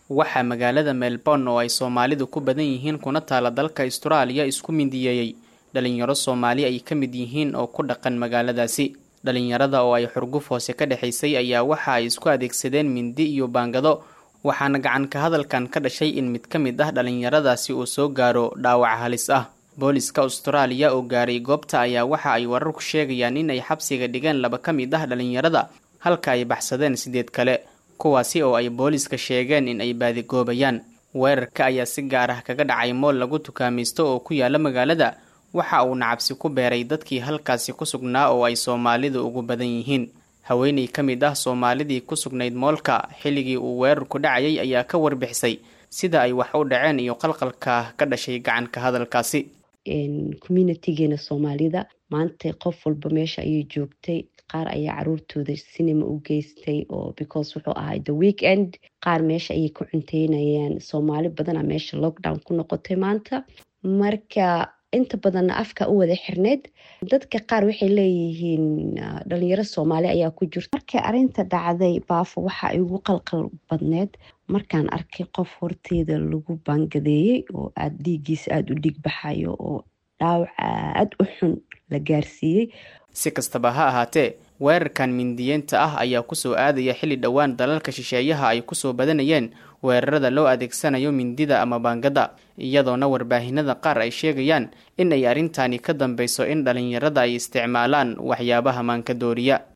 waxaa magaalada melbourne oo ay soomaalidu ku badan yihiin kuna taala dalka austraaliya isku mindiyeeyey dhalinyaro soomaali ay ka mid yihiin oo ku dhaqan magaaladaasi dhalinyarada oo ay xurguf hoose ka dhexaysay ayaa waxa ay isku adeegsadeen mindi iyo baangado waxaana gacanka hadalkan ka dhashay in mid ka mid ah dhalinyaradaasi uu soo gaaro dhaawac halis ah booliska austraaliya oo gaaray goobta ayaa waxa ay wararku sheegayaan in ay xabsiga dhigeen laba ka mid ah dhalinyarada halka ay baxsadeen sideed kale kuwaasi oo ay booliska sheegeen in ay baadigoobayaan weerarka ayaa si gaar ah kaga dhacay mool lagu tukaamaysto oo ku yaala magaalada waxa uuna cabsi ku beeray dadkii halkaasi ku sugnaa oo ay soomaalidu ugu badan yihiin haweeney ka mid ah soomaalidii ku sugnayd moolka xilligii uu weerarku dhacayay ayaa ka warbixisay sida ay wax u dhaceen iyo qalqalka ka dhashay gacanka hadalkaasi communitigeena soomaalida maanta qof walba meesha ayay joogtay qaar ayaa caruurtooda sinima u geystay oo because wuxuu ahay the weekend qaar meesha ayay ku cunteynayeen soomaali badana meesha lockdown ku noqotay maanta marka inta badanna afka u wada xirneyd dadka qaar waxay leeyihiin dhalinyaro soomaali ayaa ku jirta markay arinta dhacday baafo waxa ay ugu qalqal badneed markaan arkay qof horteeda lagu baangadeeyey oo aada dhiiggiisa aada u dhiig baxayo oo dhaawac aada u xun la gaarsiiyey si kastaba ha ahaatee weerarkan mindiyeenta ah ayaa kusoo aadaya xilli dhowaan dalalka shisheeyaha ay kusoo badanayeen weerarada loo adeegsanayo mindida ama baangada iyadoona warbaahinada qaar ay sheegayaan in ay arrintani ka dambeyso in dhalinyarada ay isticmaalaan waxyaabaha maanka dooriya